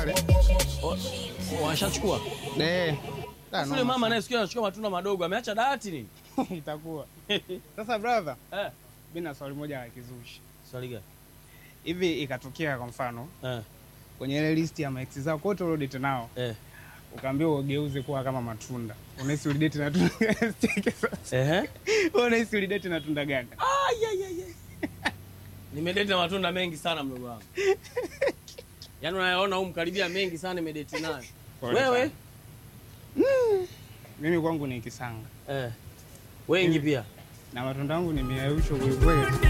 Washachukua. Eh. Ah, Yule no, mama naye sikia anachukua matunda madogo, ameacha dawati nini? itakuwa. Sasa brother, Eh. mimi na swali moja la kizushi. Swali gani? Hivi ikatokea kwa mfano Eh. kwenye ile list ya maex zako wote uliodate nao Eh. ukaambiwa ugeuze kuwa kama matunda. Unahisi ulidate na tunda Cheke sasa. Ehe. Wewe unahisi ulidate na tunda gani? Nimedate na matunda mengi sana mdogo wangu. Yaani unayaona huko mkaribia mengi sana nimedate nayo. Pole Wewe? Mimi kwangu ni kisanga Eh. Wengi pia. na matunda yangu ni miausho kweli kweli.